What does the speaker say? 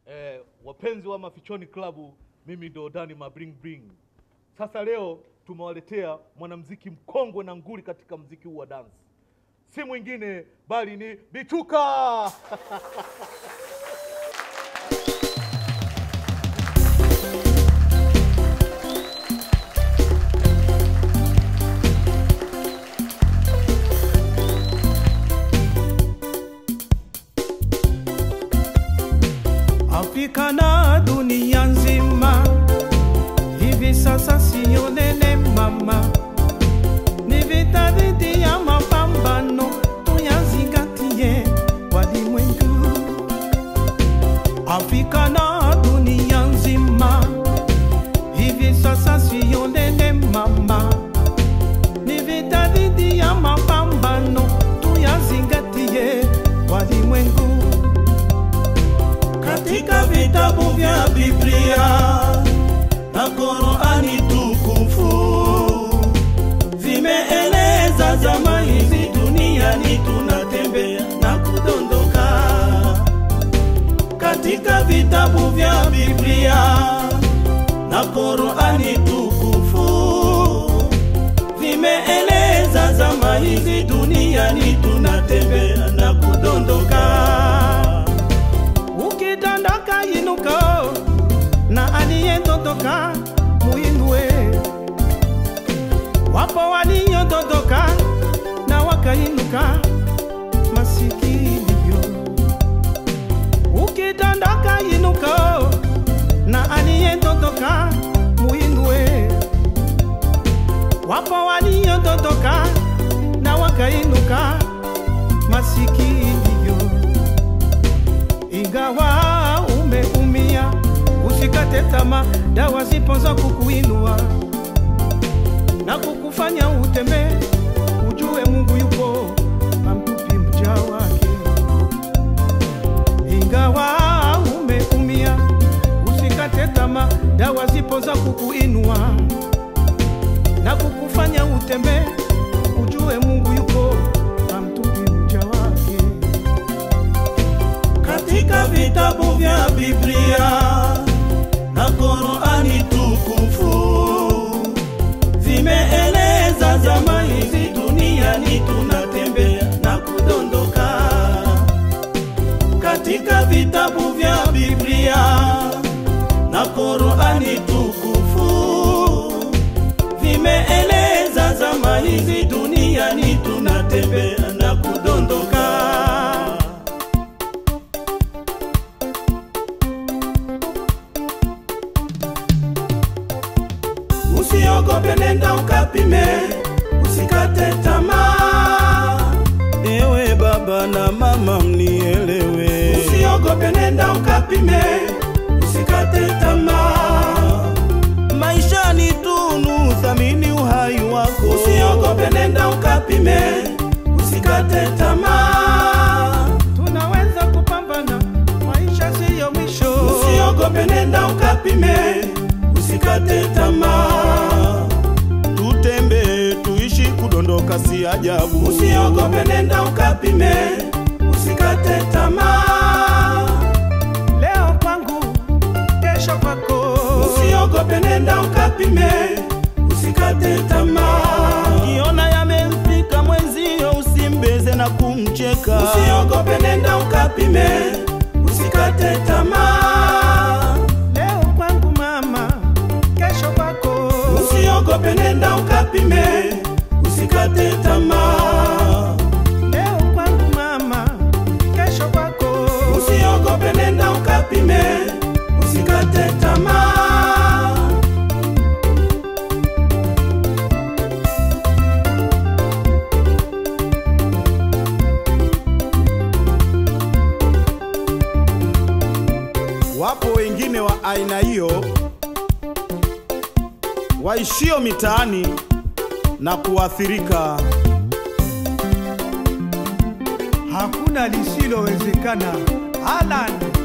eh, wapenzi wa Mafichoni Klabu, mimi ndo Dani Mabring Bring. Sasa leo tumewaletea mwanamuziki mkongwe na nguli katika mziki huu wa dance, si mwingine bali ni Bichuka. Afrika na dunia nzima hivi sasa siyo nene mama, ni vita dhidi ya mapambano, tuyazingatie walimwengu. Afrika na dunia nzima hivi sasa siyo nene mama, ni vita dhidi ya mapambano, tuyazingatie walimwengu katika vitabu vya Biblia na Qurani tukufu vimeeleza zama hizi duniani tunatembea na kudondoka. Katika vitabu vya Biblia na Qurani tukufu vimeeleza zama hizi duniani tunatembea na kudondoka ukidondoka inuka na aliyedondoka muinue. Wapo waliodondoka na wakainuka masikio. Ukidondoka inuka na aliyedondoka muinue. Wapo waliodondoka na wakainuka masikio ingawa umeumia, usikate tamaa. Dawa zipo za kukuinua na kukufanya utembee, ujue Mungu yupo, amtupi mja wake. Ingawa umeumia, usikate tamaa. Dawa zipo za kukuinua na kukufanya utembee, ujue Mungu yupo, amtupi mja wake katika vitabu vya Biblia na Qurani tukufu vimeeleza zama hizi duniani tunatembea na kudondoka. Katika vitabu vya Biblia na Qurani tukufu vimeeleza zama hizi duniani tunatembea na kudondoka. Usiogope, nenda ukapime, usikate tamaa. Ewe baba na mama mnielewe, Usiogope, nenda ukapime, usikate tamaa. maisha ni tunu, thamini uhai wako. Usiogope, nenda ukapime, usikate tamaa. Tunaweza kupambana, maisha siyo mwisho. Usiogope, nenda ukapime, usikate tamaa. Tutembee tuishi, kudondoka si ajabu. Usiogope, nenda ukapime, usikate tamaa. Leo kwangu, kesho kwako. Usiogope, nenda ukapime, usikate tamaa. Kiona yamemfika mwenzio, usimbeze na kumcheka. Usiogope, nenda ukapime, usikate tamaa. Leo kwangu mama, kesho kwako. Usiogope, nenda ukapime, usikate tamaa. Leo kwangu mama, kesho kwako. Usiogope, nenda ukapime, usikate tamaa. Wapo wengine wa aina hiyo waishio mitaani na kuathirika. Hakuna lisilowezekana. Alan